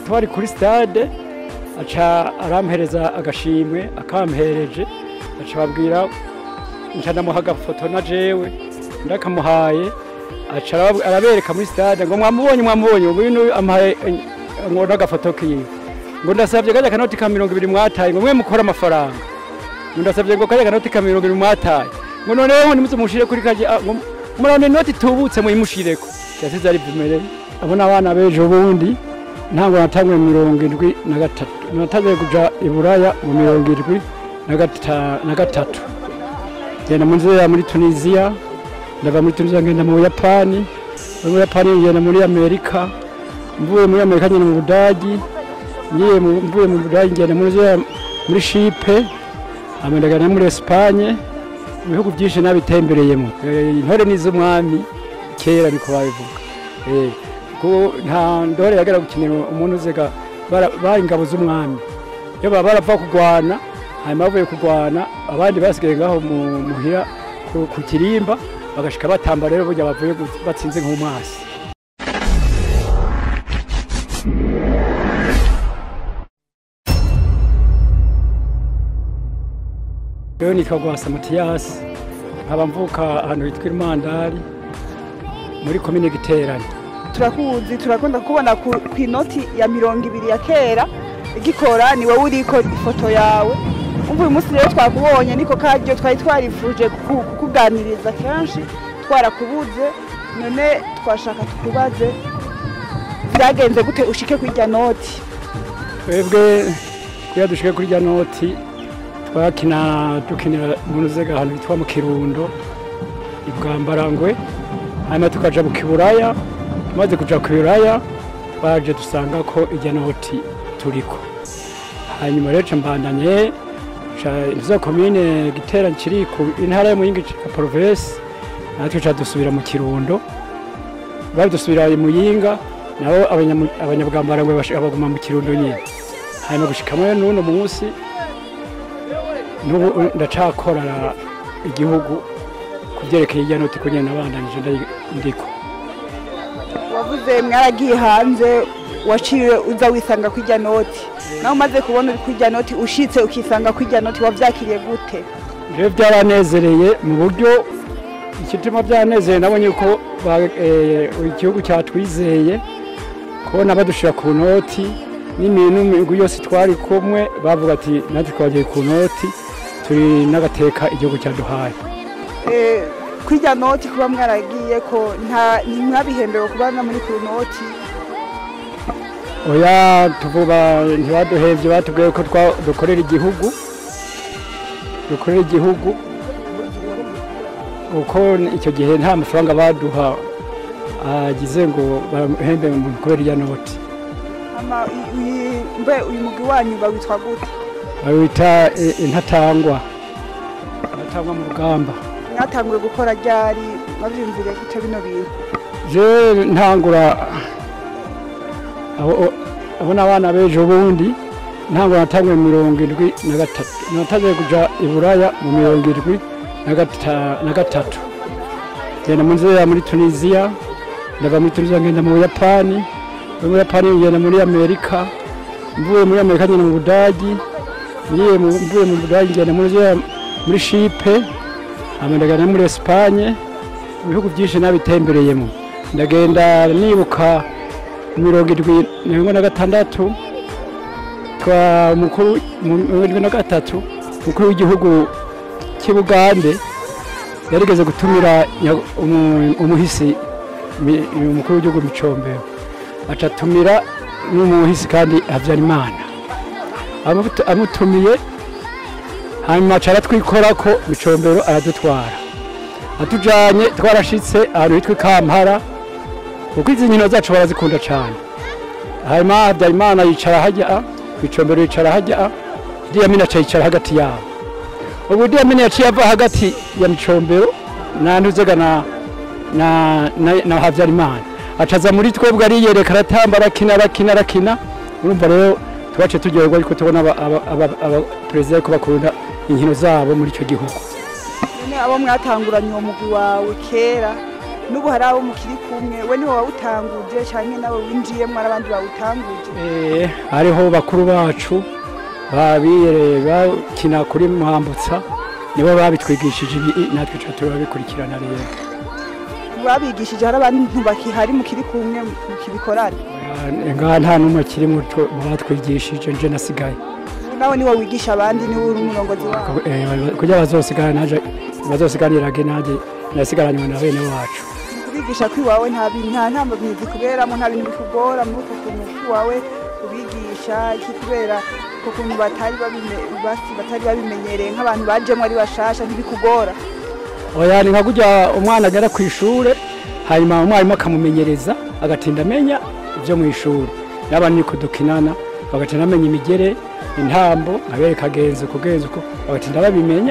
twari kuri stade aca arampereza agashimwe akampereje aca babwira nca ndamuha agafoto na jewe ndakamuhaye aca arab- arabereka muri stade ngo mwamubonye mwamubonye ubu uyu amuhaye eh, ngo n'agafoto kiwe ngo ndasabye kajya kanoti ka mirongo ibiri mwataye ngo mwe mukora amafaranga ngo ndasabye ngo kajya kanoti ka mirongo ibiri mwataye ngo noneho nimuze mushire kuri kajya ah, ngo murabona inoti tubutse muyimushireko yasize ari vumere abo ni abana b'ejo bundi ntabwo natangwe mirongo indwi na gatatu natangiye kuja i buraya mu mirongo indwi na gata- na gatatu ngenda mu nzira muri tunisiya ndava muri tunisiya ngenda mu buyapani muri buyapani ngenda muri amerika mvuye muri amerika ngenda mu budagi ngiye mu- mvuye mu budagi ngenda muri nzira muri shipe hama ndagana muri esipanye mu bihugu byinshi nabitembereyemo Eh, intore n'iz'umwami kera niko babivuga Eh, kuko nta ndore yagera gukinira umuntu uzega bara- bari ingabo z'umwami iyo baba barapfa kurwana hanyuma bavuye kurwana abandi basigaye ngaho mu- muhira ku- ku kirimba bagashika batamba rero burya bavuye gu- batsinze nk'umwasi rero nitwa gwasa matiyasi nkaba mvuka ahantu hitwa irumandari muri komine giterane turakuzi turakunda kubona ku ku inoti ya mirongo ibiri ya kera igikora ni wowe uriko ifoto yawe umva uyu munsi rero twakubonye niko karyo twari twarifuje kuku- kukuganiriza kenshi twarakubuze none twashaka tukubaze byagenze gute ushike kuri irya noti twebwe kuya dushike kuri rya noti twakina dukinira mu nzega ahantu hitwa mu kirundo i bwambarangwe hanyuma tukaja mu kiburaya tumaze kuja ku buraya twaje dusanga ko irya noti turiko hanyuma rero ca mbandanye ca izo komine gitera kiri ku intara yo muyinga ca province natwe ca dusubira mu kirundo badusubira mu yinga nabo abanyamu- abanyabwambarangwe bashika baguma mu kirundo nyine hanyuma gushika muri n'uno munsi n'ubu ndacakorera igihugu ku byerekeye irya noti kugira nabandanije ndayi- ndiko wavuze mwaragiye hanze waciwe uza wisanga kuri irya noti nawe umaze kubona uri kuri irya noti ushitse ukisanga kuri irya noti wavyakiriye gute rero byaranezereye mu buryo ikituma byanezereye nabonye ko ba- eh, igihugu cyatwizeye kubona badushira ku noti n'imigwi yose twari kumwe bavuga ati natwe twagiye ku noti turi n'agateka igihugu cyaduhaye Eh, kuri irya noti kuba mwaragiye ko nta ntimwabihembewe kuba no muri ku noti oya tuvuga ntibaduhevye batubwiye ko twa- dukorera igihugu dukorera igihugu uko icyo gihe nta mafaranga baduha agize ngo bahembe umuntu kubera iya noti ama i- i- mbe uyu mugwi wanyu bawitwa gute bawita eh, intatangwa intatangwa mu rugamba mwatanguye gukora ryari mwavyumviriye gute bino bintu je ntangura abo abo ni abana b'ejo bundi ntangura natanguye mirongo indwi na gatatu natangiye kuja i buraya mu mirongo indwi na gata- na gatatu ngenda mu nzira muri tunisiya ndava muri tunisiya ngenda mu buyapani muri buyapani ngenda muri amerika mvuye muri amerika ngenda mu budagi ngiye mu- mvuye mu budagi ngenda muri nzira muri shipe hama ndagenda muri esipanye mu bihugu byinshi nabitembereyemo ndagenda nibuka mirongo irindwi na mirongo na gatandatu twa umukuru mu mirongo irindwi na gatatu umukuru w'igihugu cy'i bugande yarigeze gutumira nya- umu- umuhisi mi- umukuru w'igihugu micombero aca atumira n'umuhisi kandi habyarimana Amutu- amutumiye hanyuma aca aratwikora ko micombero aradutwara atujanye twarashitse ahantu hitwa ikampara kuko izi nkino zacu barazikunda cyane hanyuma habyarimana yicara hajya micombero yicara hajya diyamini aca yicara hagati yabo ubu diyamini yaciye ava hagati ya micombero na ntuzega na na, na, na habyarimana acaza muri twebwe ariyereka aratamba arakina arakina arakina urumva rero twaciye turyoherwa ariko tubona abaperezida ko bakunda inkino zabo muri icyo gihugu none abo mwatanguranye uwo mugwi wawe kera n'ubu hari abo mukiri kumwe we niwe wawutanguje cyangwa nawe winjiyemo n'abandi bawutanguje Eh, hariho bakuru bacu babire bakina kuri mwambutsa nibo babitwigishije ibi natwe tuba turabikurikirana rero babigishije hari abantu bakihari mukiri kumwe mukibikorana Eh, ngaha nta n'umwe akiri muto mu batwigishije nje nasigaye nawe niwe wigisha abandi niwe uri umurongozi wabo Eh, kugira bazosigara naje bazosiganirage naje nasigaranywe na bene wacu kubigisha ko iwawe nta bintu nta ntambamyizi kuberamo nta bintu bikugora muri uko kuntu k'iwawe ubigisha iki kubera uko kuntu batari babime- basi batari babimenyereye nk'abantu bajemo ari bashasha ntibikugora oya ni nka kurya umwana agera ku ishure hanyuma umwarimu akamumenyereza agatinda amenya ibyo mu ishuri n'abandi niko dukinana bagatinda amenya imigere intambo abereka agenzi uko genzi uko bagatinda babimenya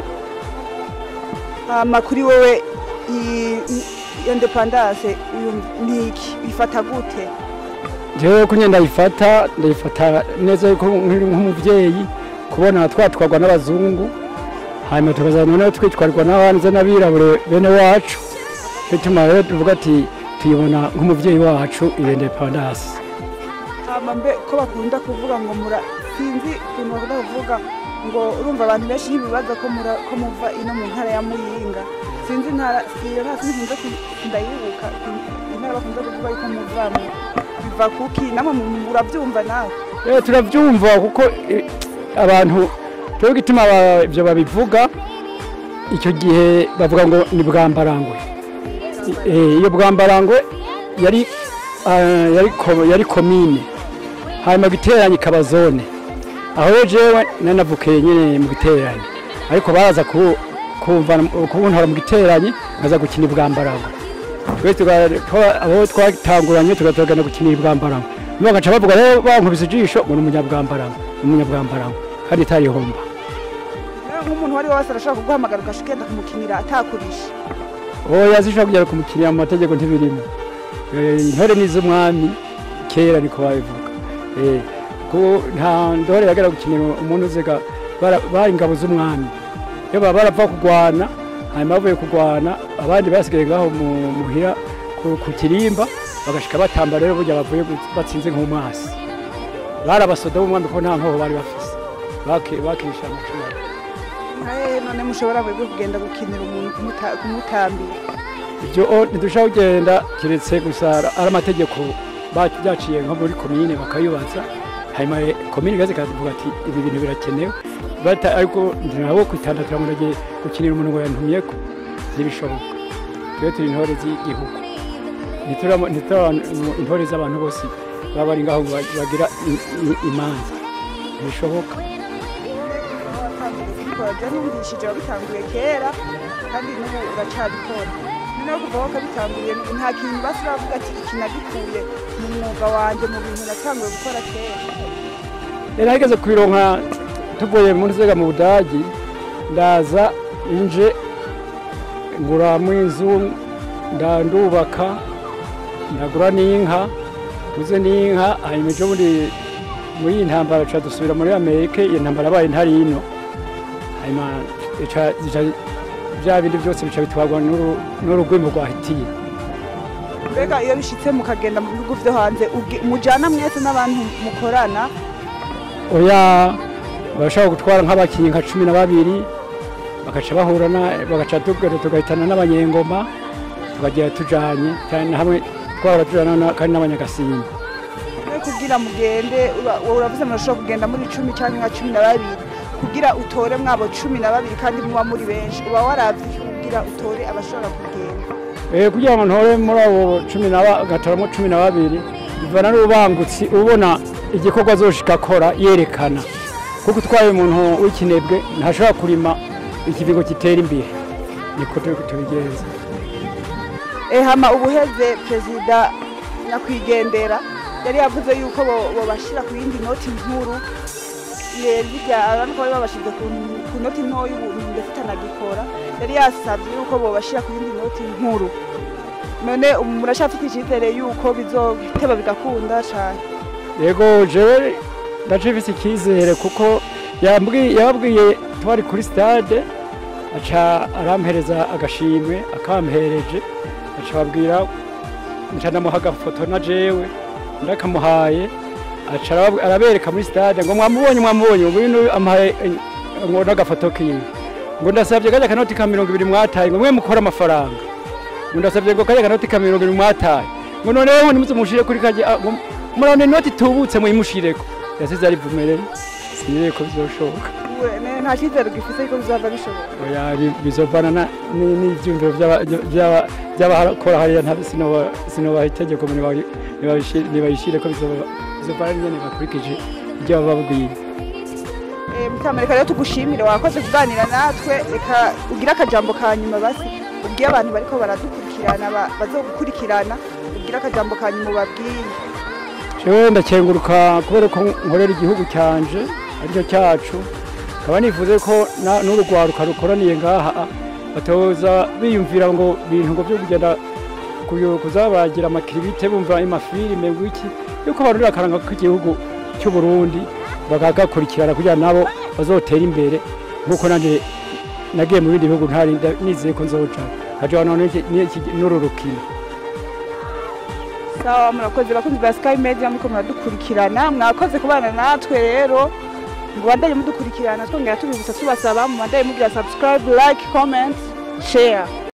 hama kuri wowe i- i- iyo independance uyu niki bifata gute jewe kunye ndayifata ndayifata neza yuko nkiri nk'umuvyeyi kubona twatwarwa n'abazungu hanyuma tukaza noneho twitwarirwa n'abanze n'abirabure bene wacu bituma rero tuvuga ati tuyibona nk'umuvyeyi wacu iyo independance hama mbe ko bakunda kuvuga ngo mura sinzi ukuntu bakunda kuvuga ngo urumva abantu benshi ntibibaza ko mura- ko muva ino mu ntara ya muyinga sinzi intara siyo nta sinzi nkunze ku- ndayibuka intara bakunda kuvuga yuko muvamo biva kuki namwe mu- murabyumva nawe Eh, turavyumva kuko eh, abantu twebwe gituma aba- ivyo babivuga icyo gihe bavuga ngo ni bwambarangwe Eh, iyo bwambarangwe yari ah, yari ko- yari komine hanyuma giteranye ikaba zone aho rero jewe nanavukiye nyene mu giteranye ariko baraza ku- kumva kubuntora mu giteranye nkaza gukina ibwambarangwe twese tuga- twa- abo twatanguranye tugatogana gukina ibwambarangwe nibo bagaca bavuga rero bankubise ijisho ngo ni umunyabwambarangwe ni umunyabwambarangwe kandi itarihomba rero nk'umuntu uwo ari we wese arashobora kuguhamagara ugasha ugenda kumukinira atakurisha oya zishobora kugera kumukinira mu mategeko ntibirimo Eh, intore n'iz'umwami kera niko babivuga Eh, ko nta ndore yagera gukinira umuntu uziga bara- bari ingabo z'umwami iyo baba barapfa kugwana hanyuma bavuye kugwana abandi basigaye ngaho mu- muhira ku- ku kirimba bagashika batamba rero burya bavuye gu- batsinze nk'umwasi bari abasoda b'umwami ko nta nkoho bari bafise Baki- bakirisha amacumu nkahe none mushobora mwebwe kugenda gukinira umuntu kumuta- kumutambira ibyo o- ntidushobora kugenda keretse gusa ari amategeko ba- byaciye nko muri komine bakayubaza hanyuma eh, komine igaze ikavuga ati ibi bintu birakenewe Bata- ariko nabo kwitandatira ngo ndagiye gukinira umuntu ngo yantumyeko ntibishoboka twe turi intore z'igihugu Ntituramo- ntituri intore z'abantu bose baba bari ngaho ba- bagira i- i- imanza ntibishoboka kubikora byo numvishije wabitanguye kera kandi n'ubu uracyabikora noneho kuva aho kabitanguriye nta kintu basi uravuga ati iki nagikuye mu mwuga wanjye mu bintu natanguye gukora kera rero hageze kubironka tuvuye muri zega mu budagi ndaza inje nguramo inzu ndandubaka ndagura n'inka nguze n'inka hanyuma ejo bundi muri iyi ntambara tuca dusubira muri amerika iyo ntambara yabaye ntari ino hanyuma ica- ica- bya bindi byose bica bitwarwa n'uru- n'urugwimo rwahitiye mbega iyo bishitse mukagenda mu bihugu byo hanze ugi- mujana mwese n'abantu mukorana oya bashobora gutwara nk'abakinnyi nka cumi na babiri bagaca bahura na- bagaca tugenda tugahitana n'abanyengoma tukagera tujanye cyane na hamwe twahora tujana na- kandi n'abanyagasimba we kugira mugende ura- wowe uravuze murashobora kugenda muri cumi cyangwa nka cumi na babiri kugira utore mwabo cumi na babiri kandi muba muri benshi uba waravye iki kugira utore abashobora kugenda Eh, kugira ngo ntore muri abo cumi na ba- gatoramo cumi na babiri bivana n'ubangutsi ubona igikorwa azoshika akora yerekana kuko utwaye umuntu w'ikinebwe ntashobora kurima ikivigo kitera imbere niko turi tubigenza ehama ubuheze perezida nyakwigendera yari yavuze yuko bo- bobashira ku yindi noti nkuru zirya abantu ko bari babashize ku ku noti ntoya ubu ndetse itanagikora yari yasabye yuko bobashira ku yindi noti nkuru none ubu murashafite icyizere yuko bizoteba bigakunda cyane yego jewe ndacifise icyizere kuko yambwi- yababwiye twari kuri stade aca arampereza agashimwe akampereje aca babwira nca ndamuha agafoto na jewe ndakamuhaye aca arab- arabereka muri stade ngo mwamubonye mwamubonye ubu ino amuhaye eh, ngo n'agafoto kiwe ngo ndasabye kajya kanoti ka mirongo ibiri mwataye ngo mwe mukora amafaranga ngo ndasabye ngo kajya kanoti ka mirongo ibiri mwataye ngo noneho nimuze mushire kuri kajya ah, ngo murabona inoti tubutse muyimushireko yasize arivumerere sinireye ko bizoshoboka We- ne- nta cyizere gifise yuko bizava bishoboka oya ri- bizovana na- ni- n'ivyumviro vy'aba- vy'aba- vy'abakora hariya nta- sinoba- sinobaha itegeko ngo nibayi- nibayishi- nibayishire ko bizoba- bizovana n'ingene bakurikije ivyo baba babwiye Eh, mutamereka rero tugushimire wakoze kuganira natwe reka ugire akajambo ka nyuma basi ubwiye abantu bariko baradukurikirana ba- bazogukurikirana ugire akajambo ka nyuma ubabwiye jewe ndakenguruka kubera ko nkorera igihugu cyanje aricyo cyacu nkaba nifuze ko na- n'urugwaruka rukoraniye ngaha batoza biyumvira ngo bintu ngo byo kugenda kuyo- kuzabagira amakiribite bumva amafilime wiki yuko barurira akaranga k'igihugu cy'u Burundi bakagakurikirana kugira nabo bazotera imbere nkuko nanje nagiye mu bindi bihugu ntari nda- nizeye ko nzoja nkaja none iki- n'iki- n'uru rukino sawa murakoze bakunzi ba sky media muriko muradukurikirana mwakoze kubana natwe rero ngo bandanye mudukurikirana twongera tubibutsa tubasaba mu bandanye mugira subscribe like comment share